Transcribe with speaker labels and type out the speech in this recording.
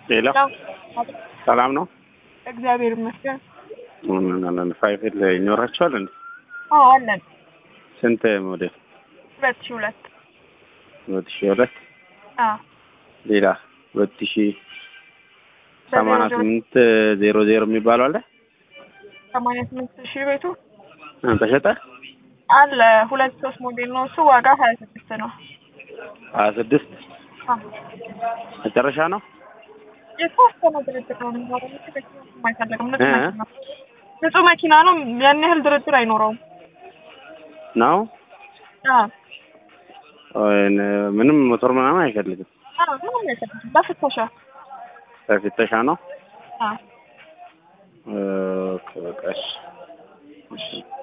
Speaker 1: ሌላ ሰላም ነው?
Speaker 2: እግዚአብሔር ይመስገን።
Speaker 1: ፋይፍል ይኖራቸዋል እንዴ?
Speaker 2: አዎ አለን።
Speaker 1: ስንት ሞዴል?
Speaker 2: ሁለት ሺህ ሁለት
Speaker 1: ሁለት ሺህ ሁለት
Speaker 2: አዎ
Speaker 1: ሌላ ሁለት ሺህ ሰማንያ ስምንት ዜሮ ዜሮ የሚባለው አለ
Speaker 2: ሰማንያ ስምንት ሺህ ቤቱ
Speaker 1: እ ተሸጠ
Speaker 2: አለ። ሁለት ሶስት ሞዴል ነው እሱ። ዋጋ ሀያ ስድስት ነው።
Speaker 1: ሀያ ስድስት
Speaker 2: አዎ
Speaker 1: መጨረሻ ነው።
Speaker 2: የተወሰነ ድርድር ነው የሚኖረው። አይፈልግም። ንጹህ
Speaker 1: እ?
Speaker 2: መኪና ንጹህ መኪና ነው። ያን ያህል ድርድር አይኖረውም።
Speaker 1: ነው
Speaker 2: አዎ
Speaker 1: ወይን ምንም ሞተር ምናምን አይፈልግም።
Speaker 2: አዎ ምንም አይፈልግም። በፍተሻ
Speaker 1: በፍተሻ ነው።
Speaker 2: አዎ
Speaker 1: ኦኬ፣ በቃ እሺ። እሺ